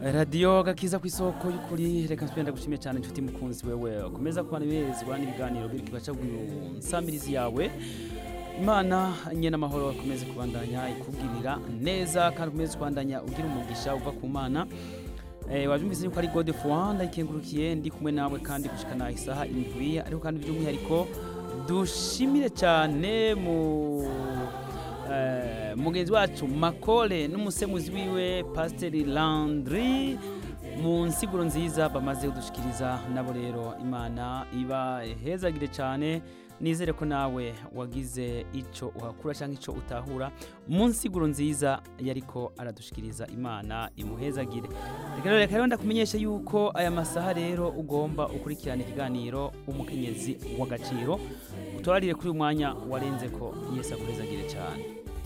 radiyo gakiza ku isoko y'ukuri reka nsubire ndagushimiye cyane inshuti mukunzi wewe ukomeza kubana ibezwa n'ibiganiro biri kugaca nsamirizi yawe imana nyene amahoro akomeze kubandanya ikubwirira neza kandi ukomeze kubandanya ugira umugisha uva ku mana Eh, wabyumvise yuko ari gode fuwa ndayikengurukiye ndi kumwe nawe kandi gushikana isaha indwi ariko kandi by'umwihariko dushimire cyane mu eh, mugenzi wacu makole n'umusemuzi wiwe pasiteri landry mu nsiguro nziza bamaze kudushikiriza nabo rero imana iba hezagire cyane nizere ko nawe wagize icyo uhakura cyangwa icyo utahura mu nsiguro nziza yariko aradushikiriza imana imuhezagire reka rero reka rero ndakumenyesha yuko aya masaha rero ugomba ukurikirana ikiganiro umukenyezi w'agaciro utwarire kuri uyu mwanya warenze ko yesu aguhezagire cyane